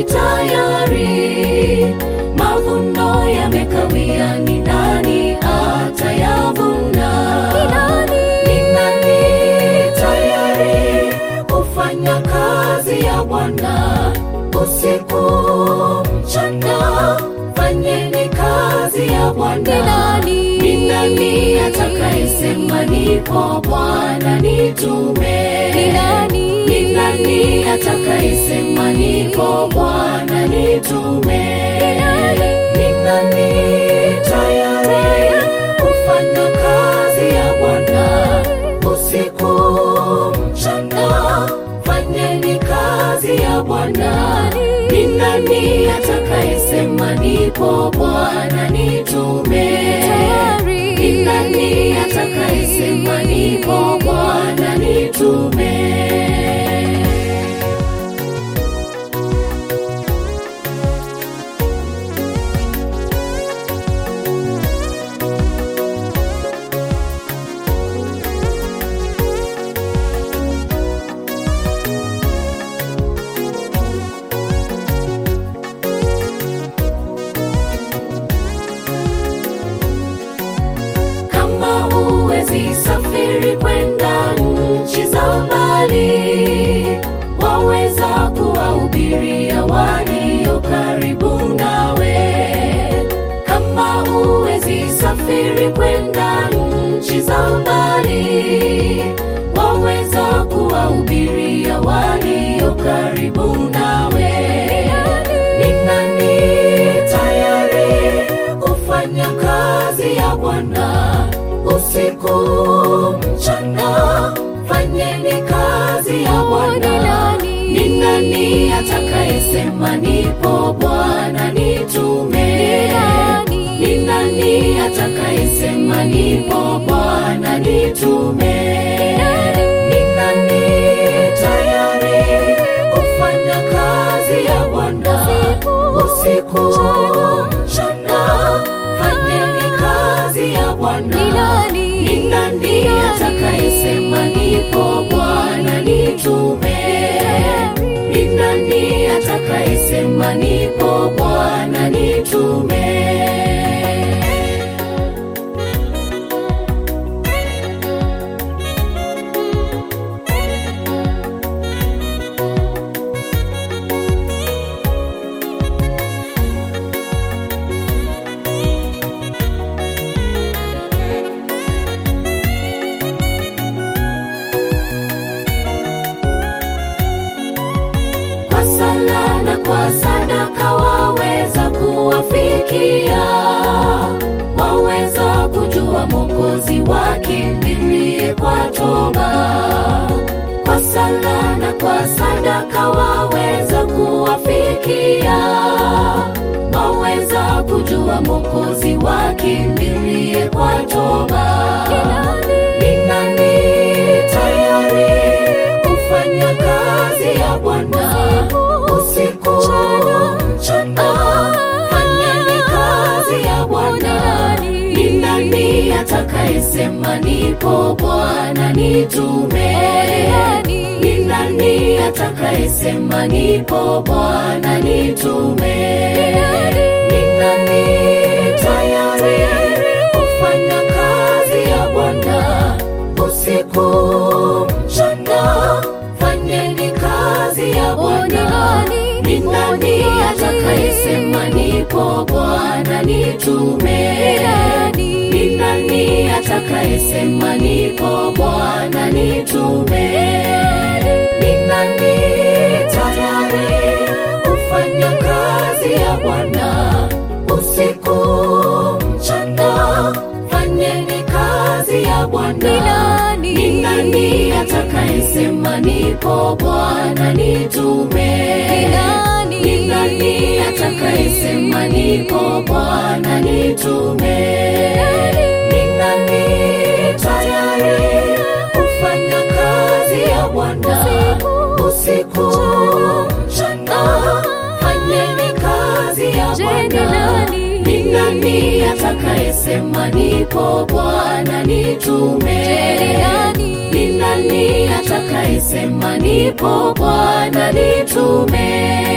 tayari? Mavuno yamekawia, ni nani atayavuna? Ni nani tayari kufanya kazi ya Bwana usiku mchana? Fanyeni kazi ya Bwana. Ni nani atakayesema nipo Bwana nitume? Ni nani atakayesema nipo Bwana nitume? Ni nani tayari kufanya kazi ya Bwana usiku mchana? Fanyeni kazi ya Bwana. Ni nani atakayesema nipo Bwana nitume? Ni nani atakayesema nipo Bwana nitume? Kama huwezi safiri kwenda nchi za mbali, waweza kuwahubiria walio karibu nawe. Kama huwezi safiri kwenda nchi za mbali, waweza kuwahubiria walio karibu nawe. Ni nani tayari kufanya kazi ya Bwana usiku mchana? Fanyeni kazi ya Bwana. Ni nani atakayesema nipo Bwana nitume? Ni nani atakayesema nipo Bwana nitume? Ni nani tayari kufanya kazi ya Bwana usiku mchana? Fanyeni kazi ya Bwana. Ni nani atakayesema nipo Bwana nitume? Ni nani atakayesema nipo Bwana nitume? kwa sala na kwa sadaka waweza kuwafikia, waweza kujua Mwokozi wakimbilie kwa toba. Kwa sala na kwa sadaka waweza kuwafikia, waweza kujua Mwokozi wakimbilie kwa toba. Ni nani tayari kufanya kazi ya Bwana usiku mchana? Fanyeni kazi ya Bwana. Ni nani atakayesema nipo Bwana nitume? Ni nani atakayesema nipo Bwana nitume? Ni nani tayari kufanya kazi ya Bwana usiku mchana? Fanyeni kazi ya Bwana. Ni nani atakayesema nipo Bwana nitume? Ni nani atakayesema nipo Bwana nitume? Ni nani tayari kufanya kazi ya Bwana usiku mchana? Fanyeni kazi ya Bwana. Ni nani atakayesema nipo Bwana nitume? Ni nani atakayesema nipo Bwana nitume? Ni nani tayari kufanya kazi ya Bwana usiku mchana? Fanyeni kazi ya Bwana. Ni nani atakayesema nipo Bwana nitume? Ni nani atakayesema nipo Bwana nitume?